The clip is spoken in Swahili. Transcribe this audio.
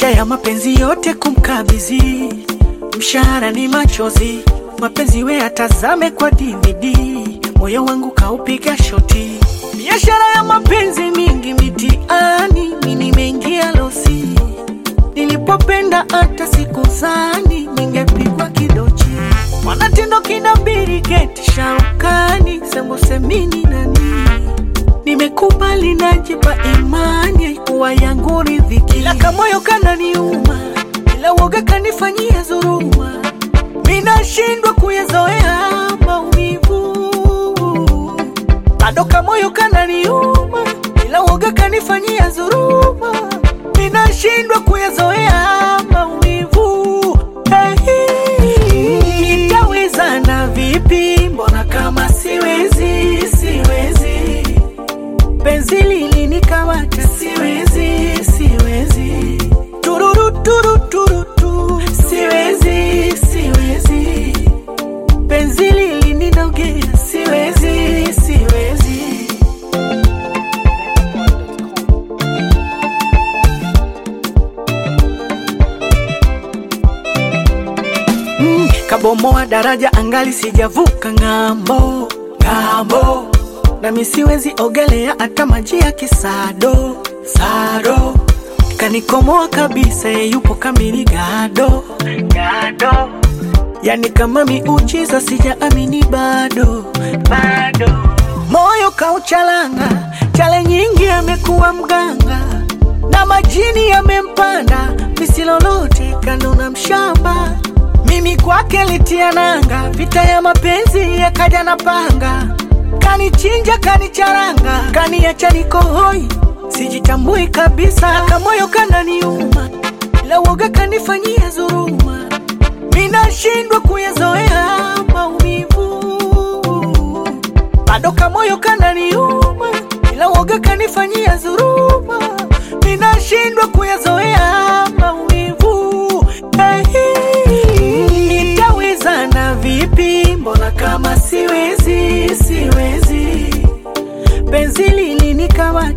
licha ya mapenzi yote kumkabidhi, mshahara ni machozi, mapenzi we atazame kwa DVD, moyo wangu kaupiga shoti, biashara ya mapenzi mingi mitiani, mi nimeingia losi, nilipopenda hata sikuzani ningepigwa kidochi, mwanatindo kinabiri keti shaukani, sembusemini nani nimekubali najipa imani kuwa yangu riziki, ila kamoyo kananiuma, ila woga kanifanyia dhuluma, minashindwa kuyazoea maumivu, bado kamoyo kananiuma, ila woga kanifanyia dhuluma, minashindwa kuyazoea maumivu. Hey, nitawezana vipi? Mbona kama siwezi, siwezi penzi lilinikamata, siwezi, siwezi, tururu turu turu tu, siwezi, siwezi, penzi lilinidogea, siwezi, siwezi. Mm, kabomoa daraja angali sijavuka ng'ambo, ng'ambo nami siwezi ogelea hata maji ya kisado sado, kanikomoa kabisa, ye yupo kamili gado gado, yani kama miujiza, sijaamini bado bado, moyo kauchalanga, chale nyingi amekuwa mganga na majini yamempanda, misilolote kanona mshamba mimi kwake litia nanga, vita ya mapenzi yakaja na panga kanichinja kanicharanga, kaniacha niko hoi, sijitambui kabisa, kamoyo kananiuma, ila woga kanifanyia dhuluma, minashindwa kuyazoea maumivu, bado kamoyo kananiuma, ila woga kanifanyia dhuluma, minashindwa kuyazoea maumivu. Hey, nitawezana vipi? Mbona kama siwezi, siwezi penzi lilinikamata,